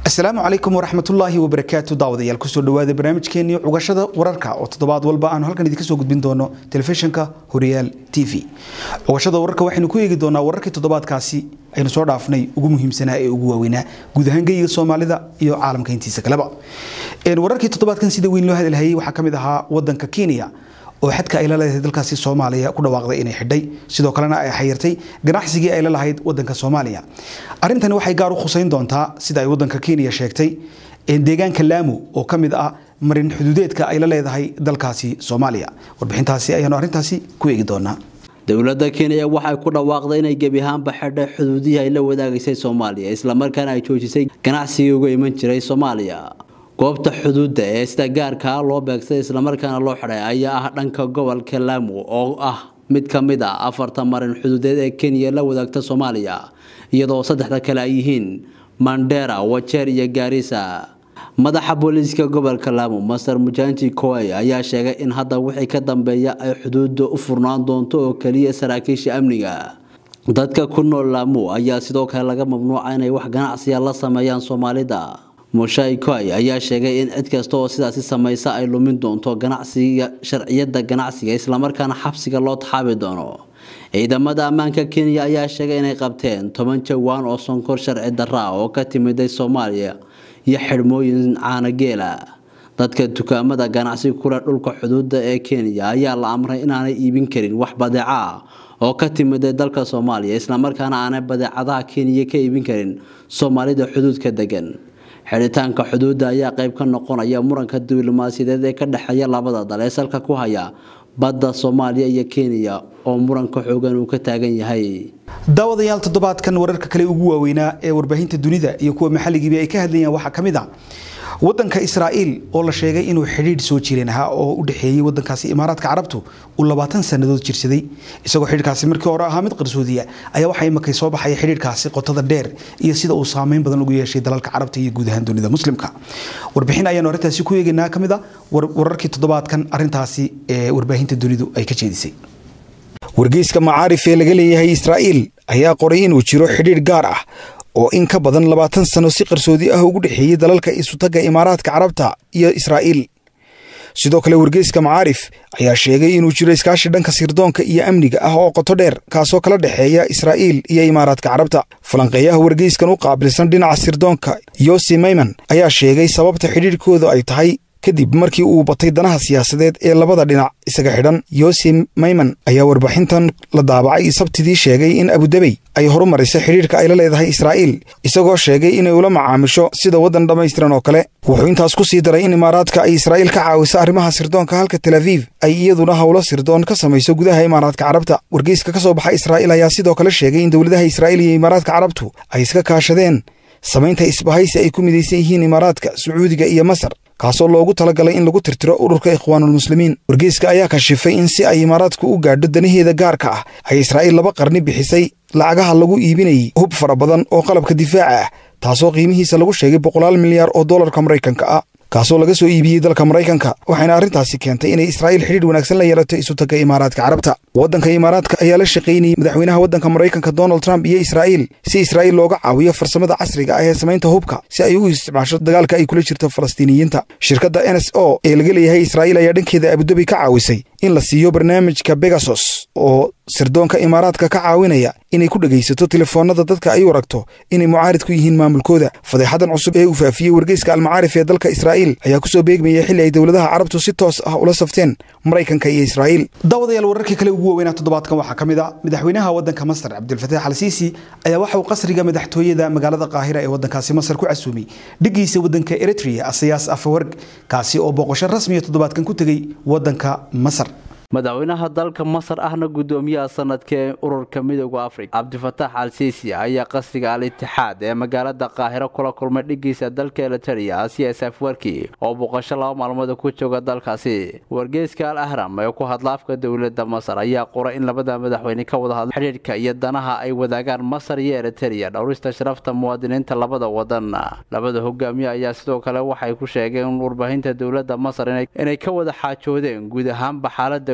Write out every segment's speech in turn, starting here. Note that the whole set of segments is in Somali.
asalaamu calaykum waraxmatullaahi wabarakaatu daawadayaal kusoo dhawaada barnaamijkeenii cugashada wararka oo toddobaad walba aanu halkan idinka soo gudbin doono telefishinka horyaal t v cugashada wararka waxaynu ku eegi doonaa wararkii toddobaadkaasi aynu soo dhaafnay ugu muhiimsanaa ee ugu waaweynaa guud ahaan geyiga soomaalida iyo caalamka intiisa kaleba wararkii toddobaadkan sida weyn loo hadalhayay waxaa ka mid ahaa wadanka kenya oo xadka ay la leedahay dalkaasi soomaaliya ku dhawaaqday inay xidhay sidoo kalena ay xayirtay ganacsigii ay la lahayd wadanka soomaaliya arrintani waxay gaar u khuseyn doontaa sida ay wadanka kenya sheegtay deegaanka laamu oo ka mid ah marin xuduudeedka ay la leedahay dalkaasi soomaaliya warbixintaasi ayaanu arrintaasi ku eegi doonaa dowladda kenya waxay ku dhawaaqday inay gebi ahaanba xidhay xuduudihii ay la wadaagaysay soomaaliya islamarkaana ay joojisay ganacsigii uga iman jiray soomaaliya goobta xuduudda ee sida gaarkaa loo beegsaday islamarkaana loo xidhay ayaa ah dhanka gobolka laamu oo ah mid ka mid ah afarta marin xuduudeed ee kenya la wadaagta soomaaliya iyadoo saddexda kale ay yihiin mandera wajeer iyo gaarisa madaxa booliiska gobolka laamu master mujanji koey ayaa sheegay in hadda wixii ka dambeeya ay xuduudda u furnaan doonto oo keliya saraakiisha amniga dadka ku nool laamu ayaa sidoo kale laga mamnuuca inay wax ganacsiya la sameeyaan soomaalida mushai koy ayaa sheegay in cid kasta oo sidaasi samaysa ay lumin doonto ganacsiga sharciyada ganacsiga islamarkaana xabsiga loo taxaabi doono ciidamada ammaanka kenya ayaa sheegay inay qabteen toban jawaan oo sonkor sharci daraa oo ka timiday soomaaliya iyo xidhmooyin caanageela dadka dukaamada ganacsi kule dhulka xuduuda ee kenya ayaa la amray inaanay iibin karin wax badeeca oo ka timiday dalka soomaaliya islamarkaana aanay badeecadaha kenya ka iibin karin soomaalida xuduudka degan xidhitaanka xuduudda ayaa qayb ka noqonaya muranka diblomaasiyadeed ee ka dhexeeya labada dal ee salka ku haya badda soomaaliya iyo kenya oo muranka xoogan uu ka taagan yahay daawadayaal toddobaadkan wararka kale ugu waaweynaa ee warbaahinta dunida iyo kuwa maxalligiiba ay ka hadlayaan waxaa ka mid a wadanka israa'iil oo la sheegay inuu xidhiidh soo jireen ahaa oo u dhexeeyey wadankaasi imaaraadka carabtu uu labaatan sannadood jirsaday isagoo xidhiidhkaasi markii hore ahaa mid qarsoodiya ayaa waxaa imakay soo baxaya xidhiidhkaasi qotada dheer iyo sida uu saameyn badan ugu yeeshay dalalka carabta iyo guud ahaan dunida muslimka warbixin ayaanu arrintaasi ku eegaynaa ka mid a wararkii toddobaadkan arrintaasi ee warbaahinta dunidu ay ka jeedisay wargeyska macaarif ee laga leeyahay israa'iil ayaa qoray inuu jiro xidhiidh gaar ah oo in ka badan labaatan sano si qarsoodi ah ugu dhexeeyey dalalka isutagga imaaraadka carabta iyo israa'iil sidoo kale wargeyska macaarif ayaa sheegay inuu jiro iskaashi dhanka sirdoonka iyo amniga ah oo qoto dheer kaasoo kala dhexeeya israa'iil iyo imaaraadka carabta falanqeeyaha wargeyskan u qaabilsan dhinaca sirdoonka yosi mayman ayaa sheegay sababta xidhiidhkooda ay tahay kadib markii uu batay danaha siyaasadeed ee labada dhinac isaga xidhan yosi mayman ayaa warbixintan la daabacay sabtidii sheegay in abudabey ay horumarisay xidhiidhka ay la leedahay israa'iil isagoo sheegay inay ula macaamisho sida waddan dhammaystiran oo kale wuxuu intaas ku sii daray in imaaraadka ay israa'iil ka caawiso arrimaha sirdoonka halka tel aviv ay iyaduna howlo sirdoon ka samayso gudaha imaaraadka carabta wargeyska ka soo baxa israa'iil ayaa sidoo kale sheegay in dowladaha israa'iil iyo imaaraadka carabtu ay iska kaashadeen samaynta isbahaysi ay ku midaysan yihiin imaaraadka sacuudiga iyo masar kaasoo loogu talagalay in lagu tirtiro ururka ikhwaanulmuslimiin wargeyska ayaa kashifay in si ay imaaraadku u gaadho danaheeda gaarka ah ay israa'iil laba qarni bixisay lacagaha lagu iibinayay hub fara badan oo qalabka difaaca ah taasoo qiimihiisa lagu sheegay boqolaal milyaar oo dollarka maraykanka ah kaasoo laga soo iibiyey dalka maraykanka waxayna arrintaasi keentay inay israa'iil xidhiidh wanaagsan la yeelato isutagga imaaraadka carabta waddanka imaaraadka ayaa la shaqaynayay madaxweynaha waddanka maraykanka donald trump iyo israa'iil si israa'iil looga caawiyo farsamada casriga ah ee samaynta hubka si ay ugu isticmaasho dagaalka ay kula jirto falastiiniyiinta shirkadda n s o ee laga leeyahay israa'iil ayaa dhankeeda abudabi ka caawisay in la siiyo barnaamijka begasos oo sirdoonka imaaraadka ka caawinaya inay ku dhegaysato telefoonada dadka ay u aragto inay mucaarid ku yihiin maamulkooda fadeexadan cusub ee uu faafiyey wargeyska almacaarif ee dalka israa'iil ayaa kusoo beegmayay xilli ay dowladaha carabtu si toos ah ula safteen maraykanka iyo israa'iil daawadayaal wararkii kale ugu waaweynaa toddobaadkan waxaa ka mid a madaxweynaha waddanka masar cabdilfataax al siisi ayaa waxa uu qasriga madaxtooyada magaalada qaahira ee waddankaasi masar ku casuumay dhigiisa waddanka eritrea asayaas afawarg kaasi oo booqasho rasmiya toddobaadkan ku tegey waddanka masar madaxweynaha dalka masar ahna gudoomiyaha sanadka ee ururka midooda afrika cabdifataax al siisi ayaa qasriga al itixaad ee magaalada qaahiro kula kulmay dhigiisa dalka eliteria asias afwarki oo booqasho laba maalmood ku jooga dalkaasi wargeyska al ahram ee ku hadla afka dowlada masar ayaa qoray in labada madaxweyne ka wada hadlo xidhiidhka iyo danaha ay wadaagaan masar iyo eliteria dhowrista sharafta muwaadiniinta labada wadan labada hogaamiye ayaa sidoo kale waxay ku sheegeen warbaahinta dowlada masar inay ka wada xaajoodeen guud ahaanba xaalada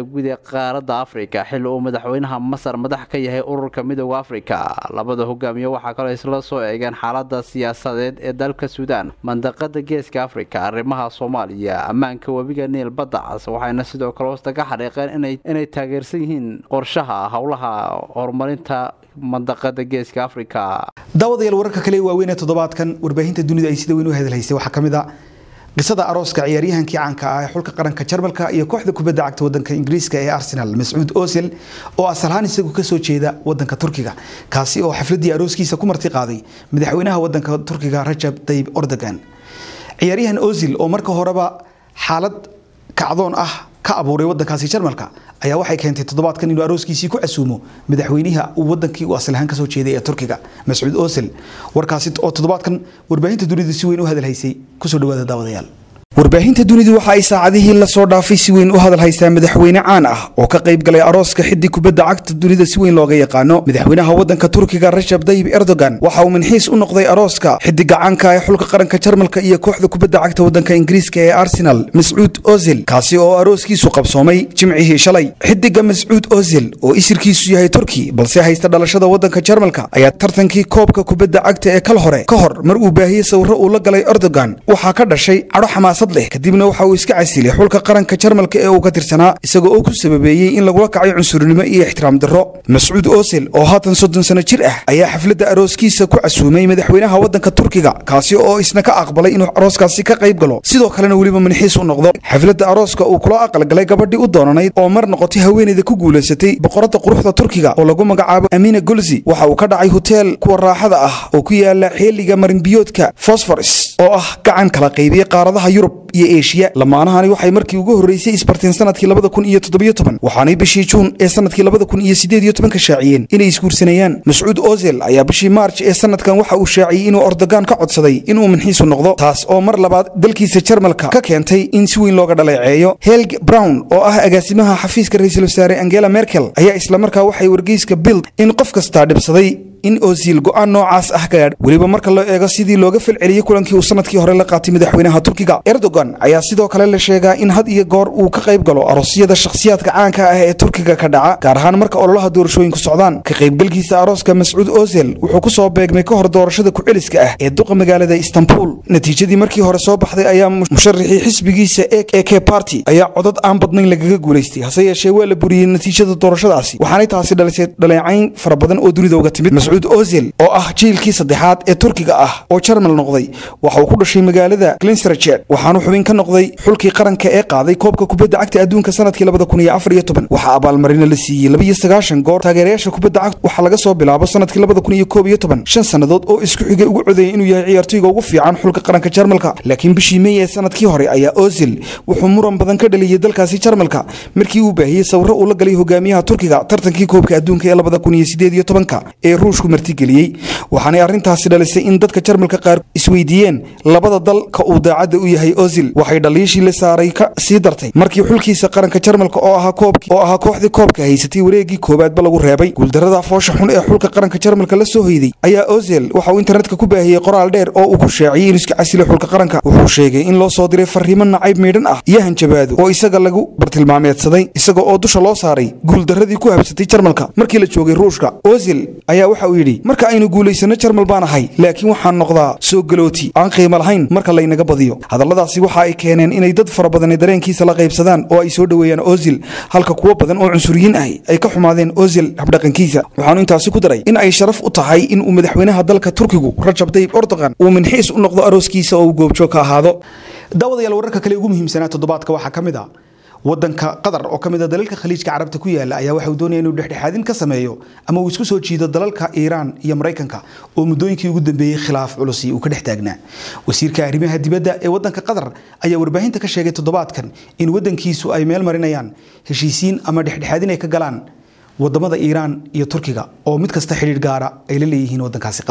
guud ee qaaradda afrika xilli uu madaxweynaha masar madax ka yahay ururka midooda afrika labada hogaamiye waxaa kaloo isla soo eegeen xaalada siyaasadeed ee dalka suudaan mandaqada geeska afrika arrimaha soomaaliya ammaanka webiga niil badda cas waxayna sidoo kale hoosta ka xariiqeen inay taageersan yihiin qorshaha howlaha horumarinta mandaqada geeska afrika daawadayaal wararka kale ee waaweyn ee toddobaadkan warbaahinta dunida ay sida weyn u hadalhaysay waxaa ka mid a qisada arooska ciyaaryahankii caanka ah ee xulka qaranka jarmalka iyo kooxda kubadda cagta wadanka ingiriiska ee arsenal mascuud osil oo asalahaan isagu kasoo jeeda wadanka turkiga kaasi oo xafladii arooskiisa ku marti qaaday madaxweynaha wadanka turkiga rajab tayib ordogan ciyaaryahan osil oo marka horeba xaalad kacdoon ah ka abuuray wadankaasi jarmalka ayaa waxay keentay toddobaadkan inuu arooskiisii ku casuumo madaxweynaha uu wadankii uu asalahaan kasoo jeeday ee turkiga mascuud osil warkaasi oo toddobaadkan warbaahinta dunidu si weyn u hadalhaysay kusoo dhawaada daawadayaal warbaahinta dunidu waxa ay saacadihii lasoo dhaafay si weyn u hadal haystaa madaxweyne caan ah oo ka qayb galay arooska xiddi kubadda cagta dunida si weyn looga yaqaano madaxweynaha wadanka turkiga rajab tayib erdogan waxa uu minxiis u noqday arooska xiddiga caanka ee xulka qaranka jarmalka iyo kooxda kubadda cagta wadanka ingiriiska ee arsenal mascuud ozil kaasi oo arooskiisu qabsoomay jimcihii shalay xiddiga mascuud ozil oo isirkiisu yahay turki balse haysta dhalashada wadanka jarmalka ayaa tartankii koobka kubadda cagta ee kal hore ka hor mar uu baahiyey sawiro uu la galay erdogan waxaa ka dhashay cadho xamaasad kadibna waxa uu iska casilay xulka qaranka jarmalka ee uu ka tirsanaa isagoo oo ku sababeeyey in lagula kacay cunsurnimo iyo ixtiraam darro mascuud osil oo haatan soddon sano jir ah ayaa xafladda arooskiisa ku casuumay madaxweynaha wadanka turkiga kaasi oo isna ka aqbalay inuu arooskaasi ka qayb galo sidoo kalena weliba manxiis u noqdo xafladda arooska uu kula aqalgalay gabadhii u doonanayd oo mar noqotay haweeneyda ku guulaysatay boqoradda quruxda turkiga oo lagu magacaabo amina golzi waxa uu ka dhacay hoteel kuwa raaxada ah oo ku yaala xeeliga marinbiyoodka fosforis oo ah gacan kala qaybiya qaaradaha yurub iyo eshiya lamaanahani waxay markii ugu horreysay isbarteen sanadkii labada kun iyo toddobiyo toban waxaanay bishii juun ee sanadkii labada kun iyo sideed iyo tobanka shaaciyeen inay isguursanayaan mascuud ozel ayaa bishii maarj ee sanadkan waxa uu shaaciyey inuu ordogan ka codsaday inuu minxiisu noqdo taas oo mar labaad dalkiisa jarmalka ka keentay in si weyn looga dhaleeceeyo helg brown oo ah agaasimaha xafiiska ra-iisul wasaare angela merkel ayaa islamarkaa waxay wargeyska bild in qof kastaa dhibsaday in osil go-aan noocaas ah gaadh weliba marka loo eego sidii looga falceliyey kulankii uu sanadkii hore la qaatay madaxweynaha turkiga erdogan ayaa sidoo kale la sheegaa in had iyo goor uu ka qayb galo aroosyada shakhsiyaadka caanka ah ee turkiga ka dhaca gaar ahaan marka ololaha doorashooyinku socdaan ka qaybgalkiisa arooska mascuud ozel wuxuu ku soo beegmay ka hor doorashada ku-celiska ah ee duqa magaalada istanbul natiijadii markii hore soo baxday ayaa musharaxii xisbigiisa e k barty ayaa codad aan badnayn lagaga guulaystay hase yeeshee waa la buriyey natiijada doorashadaasi waxaanay taasi dhalisay dhaleecayn fara badan oo dunida uga timid mascuud ozil oo ah jiilkii saddexaad ee turkiga ah oo jarmal noqday waxa uu ku dhashay magaalada glenserchet waxaanu xubin ka noqday xulkii qaranka ee qaaday koobka kubadda cagta adduunka sanadkii labada kun iyo afar iyo toban waxaa abaalmarina la siiyey laba iyo sagaashan goor taageerayaasha kubadda cagta waxaa laga soo bilaabo sanadkii labada kun iyo koob iyo toban shan sannadood oo isku xigay ugu codeeyay inuu yahay ciyaartoyga ugu fiican xulka qaranka jarmalka laakiin bishii mey ee sanadkii hore ayaa ozil wuxuu muran badan ka dhaliyey dalkaasi jarmalka markii uu baahiyey sawiro uu la galay hogaamiyaha turkiga tartankii koobka adduunka ee labada kun iyo sideed iyo tobanka ee ruushku martigeliyey waxaanay arrintaasi dhalisay in dadka jarmalka qaar isweydiiyeen labada dal ka uu daacadda u yahay ozil waxay dhaliishii la saaray ka sii dartay markii xulkiisa qaranka jarmalka oo ahaa koobkii oo ahaa kooxdii koobka haysatay wareegii koowaadba lagu reebay guuldarada foosha xun ee xulka qaranka jarmalka la soo hoyday ayaa ozil waxa uu internetka ku baahiyey qoraal dheer oo uu ku shaaciyey inuu iska casilo xulka qaranka wuxuu sheegay in loo soo diray fariimo nacayb miidhan ah iyo hanjabaado oo isaga lagu bartilmaameedsaday isaga oo dusha loo saaray guuldaradii ku habsatay jarmalka markii la joogay ruushka ozil ayaa waxa uu yidhi marka aynu guulaysano jarmal baan ahay laakiin waxaan noqdaa soo galooti aan qiimo lahayn marka laynaga badiyo hadalladaasi waxa ay keeneen inay dad fara badani dareenkiisa la qaybsadaan oo ay soo dhoweeyaan ozil halka kuwo badan oo cunsuriyiin ahi ay ka xumaadeen ozil habdhaqankiisa waxaanu intaasi ku daray in ay sharaf u tahay in uu madaxweynaha dalka turkigu rajab tayib ordogan uu minxiis u noqdo arooskiisa oo uu goobjoog ka ahaado daawadayaal wararka kale ugu muhiimsanaa toddobaadka waxaa ka mid ah wadanka qatar oo ka mid a dalalka khaliijka carabta ku yaala ayaa waxa uu doonaya inuu dhexdhexaadin ka sameeyo ama uu isku soo jiido dalalka iiraan iyo maraykanka oo muddooyinkii ugu dambeeyey khilaaf culusi uu ka dhex taagnaa wasiirka arrimaha dibadda ee wadanka qatar ayaa warbaahinta ka sheegay toddobaadkan in wadankiisu ay meel marinayaan heshiisiin ama dhexdhexaadin ay ka galaan wadamada iiraan iyo turkiga oo mid kasta xidhiir gaara ay la leeyihiin wadankaasi qatar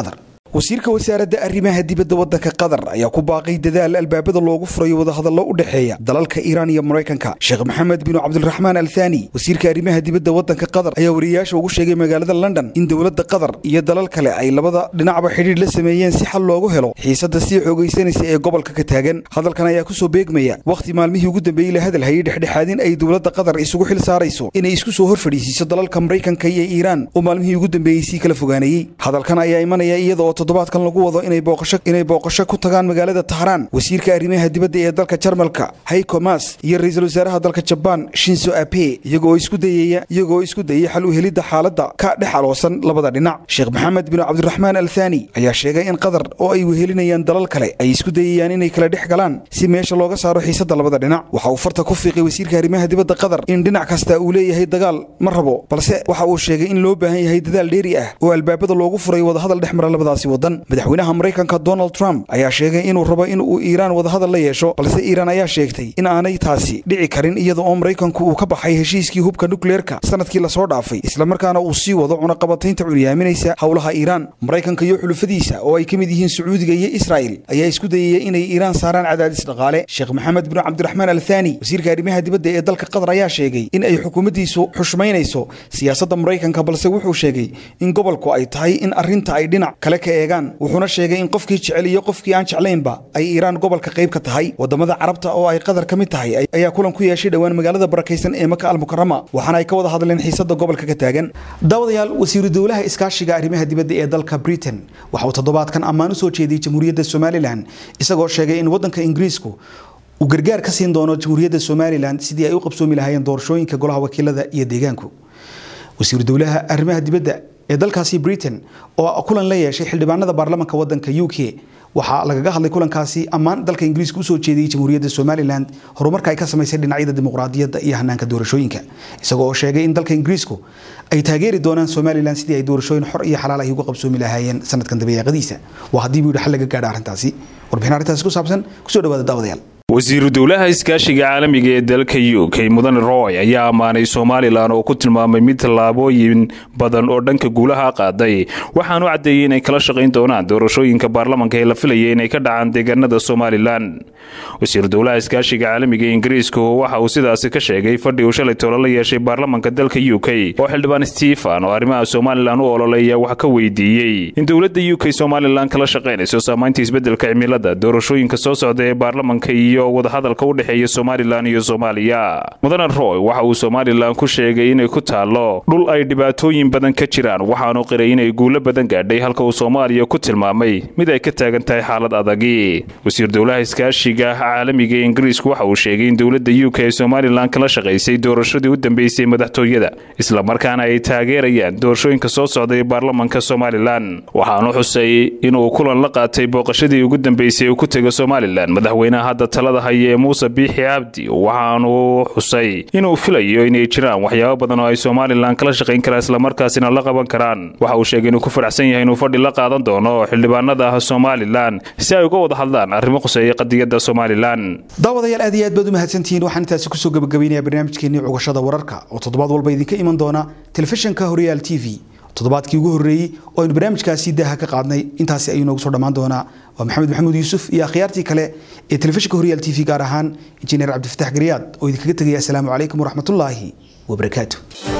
wasiirka wasaaradda arrimaha dibadda waddanka qatar ayaa ku baaqay dadaal albaabada loogu furayo wadahadallo u dhexeeya dalalka iiraan iyo maraykanka sheekh maxamed binu cabdiraxmaan al thani wasiirka arrimaha dibadda waddanka qatar ayaa wariyayaasha ugu sheegay magaalada london in dowladda qatar iyo dalal kale ay labada dhinacba xidhiidh la sameeyeen si xal loogu helo xiisadda sii xoogaysanaysa ee gobolka ka taagan hadalkan ayaa kusoo beegmaya wakhti maalmihii ugu dambeeyey la hadal hayay dhexdhexaadin ay dowladda qatar isugu xil saarayso inay isku soo hor fadhiisiiso dalalka maraykanka iyo iiraan oo maalmihii ugu dambeeyey sii kala fogaanayey hadalkan ayaa imanaya iyada oo toddobaadkan lagu wado inay booqasho inay booqasho ku tagaan magaalada tahraan wasiirka arrimaha dibadda ee dalka jarmalka hayko mas iyo ra-iisul wasaaraha dalka jabaan shinzo abe iyagoo isku dayaya iyagoo isku dayay xal u helidda xaaladda ka dhex aloosan labada dhinac sheekh maxamed bin cabdiraxmaan al thani ayaa sheegay in qatar oo ay wehelinayaan dalal kale ay isku dayayaan inay kala dhex galaan si meesha looga saaro xiisadda labada dhinac waxa uu farta ku fiiqay wasiirka arrimaha dibadda qatar in dhinac kasta uu leeyahay dagaal ma rabo balse waxa uu sheegay in loo baahan yahay dadaal dheeri ah oo albaabada loogu furay wadahadal dhex mara labadaasi wadan madaxweynaha maraykanka donald trump ayaa sheegay inuu rabo in uu iiraan wadahadal la yeesho balse iiraan ayaa sheegtay in aanay taasi dhici karin iyada oo maraykanku uu ka baxay heshiiskii hubka nukleerka sanadkii lasoo dhaafay islamarkaana uu sii wado cunaqabataynta curyaaminaysa howlaha iiraan maraykanka iyo xulufadiisa oo ay ka mid yihiin sacuudiga iyo israa'il ayaa isku dayaya inay iiraan saaraan cadaadis dhaqaale sheekh maxamed bin cabdiraxmaan al thani wasiirka arrimaha dibadda ee dalka qatar ayaa sheegay in ay xukuumaddiisu xushmaynayso siyaasadda maraykanka balse wuxuu sheegay in gobolku ay tahay in arrinta ay dhinac kale ka eegaan wuxuuna sheegay in qofkii jecel iyo qofkii aan jeclaynba ay iiraan gobolka qayb ka tahay wadamada carabta oo ay qatar ka mid tahay ayaa kulan ku yeeshay dhowaan magaalada barakaysan ee maka almukarama waxaana ay ka wada hadleen xiisada gobolka ka taagan daawadayaal wasiiru dowlaha iskaashiga arrimaha dibadda ee dalka britain waxa uu toddobaadkan ammaan u soo jeediyey jamhuuriyadda somalilan isagoo sheegay in waddanka ingiriisku uu gargaar ka siin doono jamhuuriyadda somalilan sidii ay u qabsoomi lahaayeen doorashooyinka golaha wakiilada iyo deegaanku wasiiru dowlaha arrimaha dibadda ee dalkaasi britain oo kulan la yeeshay xildhibaanada baarlamanka wadanka u k waxaa lagaga hadlay kulankaasi ammaan dalka ingiriiska usoo jeediyey jamhuuriyadda somalilan horumarka ay ka samaysay dhinacyada dimuqraadiyadda iyo hanaanka doorashooyinka isagoo oo sheegay in dalka ingiriisku ay taageeri doonaan somalilan sidii ay doorashooyin xor iyo xalaal ay uga qabsoomi lahaayeen sanadkan dabayaaqadiisa waa haddii buu yidhi xal laga gaadha arrintaasi warbixin arrintaasi ku saabsan kusoo dhawaada daawadayaal wasiiru dowlaha iskaashiga caalamiga ee dalka u k mudane roy ayaa ammaanay somalilan oo ku tilmaamay mid tallaabooyin badan oo dhanka guulaha qaaday waxaanu caddeeyey inay kala shaqayn doonaan doorashooyinka baarlamanka ee la filaya inay ka dhacaan deegaanada somalilan wasiiru dowlaha iskaashiga caalamiga ee ingiriisku waxa uu sidaasi ka sheegay fadhi uu shalay tolo la yeeshay baarlamanka dalka u k oo xildhibaan stefan oo arrimaha somalilan u ololeeya wax ka weydiiyey in dowladda u k somalilan kala shaqaynayso saamaynta isbeddelka cimilada doorashooyinka soo socda ee baarlamanka iyo wadahadalka u dhexeeya somalilan iyo soomaaliya mudane roy waxa uu somalilan ku sheegay inay ku taallo dhul ay dhibaatooyin badan ka jiraan waxaanu qiray inay guulo badan gaadhay halka uu soomaaliya ku tilmaamay mid ay ka taagan tahay xaalad adagi wasiir dowlaha iskaashiga caalamiga ee ingiriisku waxa uu sheegay in dowladda u k ee somalilan kala shaqaysay doorashadii u dambeysay madaxtooyada islamarkaana ay taageerayaan doorashooyinka soo socda ee baarlamanka somalilan waxaanu xusay inuu kulan la qaatay booqashadii ugu dambeysay uu ku tego somalilan madaxweynaha hadda talada haya ee muuse biixi cabdi waxaanu xusay inuu filayo inay jiraan waxyaabo badan oo ay somalilan kala shaqayn karaan islamarkaasina la qaban karaan waxa uu sheegay inuu ku faraxsan yahay inuu fadhi la qaadan doono xildhibaanada ah somalilan si ay uga wada hadlaan arrimo quseeya qadiyadda somalilan daawadayaal aad iyo aad baad u mahadsantihiin waxaan intaasi kusoo gabagabaynayaa barnaamijkeenii cugashada wararka oo toddobaad walba idinka iman doona telefishinka horyaal t v toddobaadkii ugu horreeyey oo aynu barnaamijkaasi daaha ka qaadnay intaasi ayuu noogu soo dhammaan doonaa waa maxamed maxamuud yuusuf iyo akhyaartii kale ee telefishinka horyaal t v gaar ahaan injineer cabdifatax garyaad oo idinkaga tegaya asalaamu calaykum waraxmatullaahi wabarakaatu